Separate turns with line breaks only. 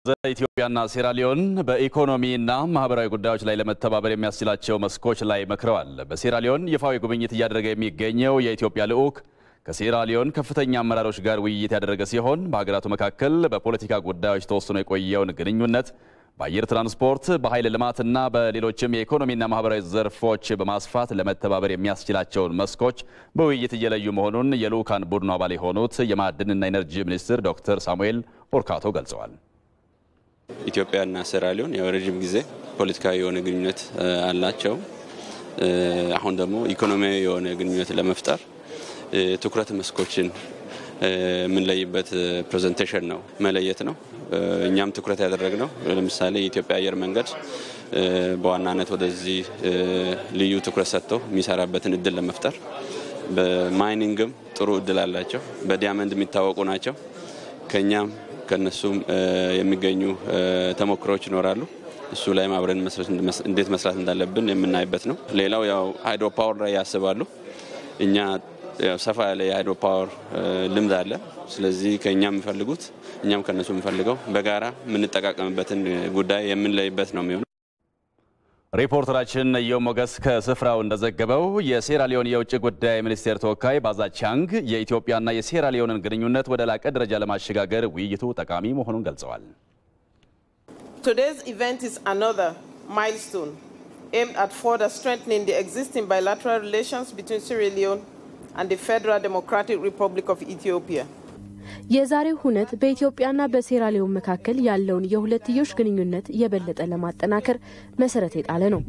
ኢትዮጵያና ሴራሊዮን በኢኮኖሚና ማህበራዊ ጉዳዮች ላይ ለመተባበር የሚያስችላቸው መስኮች ላይ መክረዋል። በሴራሊዮን ይፋዊ ጉብኝት እያደረገ የሚገኘው የኢትዮጵያ ልዑክ ከሴራሊዮን ከፍተኛ አመራሮች ጋር ውይይት ያደረገ ሲሆን በሀገራቱ መካከል በፖለቲካ ጉዳዮች ተወስኖ የቆየውን ግንኙነት በአየር ትራንስፖርት፣ በኃይል ልማትና በሌሎችም የኢኮኖሚና ማህበራዊ ዘርፎች በማስፋት ለመተባበር የሚያስችላቸውን መስኮች በውይይት እየለዩ መሆኑን የልዑካን ቡድኑ አባል የሆኑት የማዕድንና ኢነርጂ ሚኒስትር ዶክተር ሳሙኤል ኦርካቶ ገልጸዋል።
ኢትዮጵያና ሴራሊዮን ያው ረዥም ጊዜ ፖለቲካዊ የሆነ ግንኙነት አላቸው። አሁን ደግሞ ኢኮኖሚያዊ የሆነ ግንኙነት ለመፍጠር ትኩረት መስኮችን የምንለይበት ፕሬዘንቴሽን ነው፣ መለየት ነው። እኛም ትኩረት ያደረግነው ለምሳሌ የኢትዮጵያ አየር መንገድ በዋናነት ወደዚህ ልዩ ትኩረት ሰጥቶ የሚሰራበትን እድል ለመፍጠር በማይኒንግም ጥሩ እድል አላቸው። በዲያመንድ የሚታወቁ ናቸው። ከኛም ከነሱም የሚገኙ ተሞክሮች ይኖራሉ። እሱ ላይም አብረን እንዴት መስራት እንዳለብን የምናይበት ነው። ሌላው ያው ሃይድሮ ፓወር ላይ ያስባሉ። እኛ ሰፋ ያለ የሃይድሮ ፓወር ልምድ አለ። ስለዚህ ከእኛ የሚፈልጉት እኛም ከነሱ የምፈልገው በጋራ የምንጠቃቀምበትን ጉዳይ የምንለይበት ነው የሚሆነው።
ሪፖርተራችን እዮም ሞገስ ከስፍራው እንደዘገበው የሴራሊዮን የውጭ ጉዳይ ሚኒስቴር ተወካይ ባዛ ቻንግ የኢትዮጵያና የሴራሊዮንን ግንኙነት ወደ ላቀ ደረጃ ለማሸጋገር ውይይቱ ጠቃሚ መሆኑን ገልጸዋል።
Today's event is another milestone aimed at further strengthening the existing bilateral relations between Sierra Leone and the Federal Democratic Republic of Ethiopia.
የዛሬው ሁነት በኢትዮጵያና በሴራሊዮን መካከል ያለውን የሁለትዮሽ ግንኙነት የበለጠ ለማጠናከር መሰረት የጣለ ነው።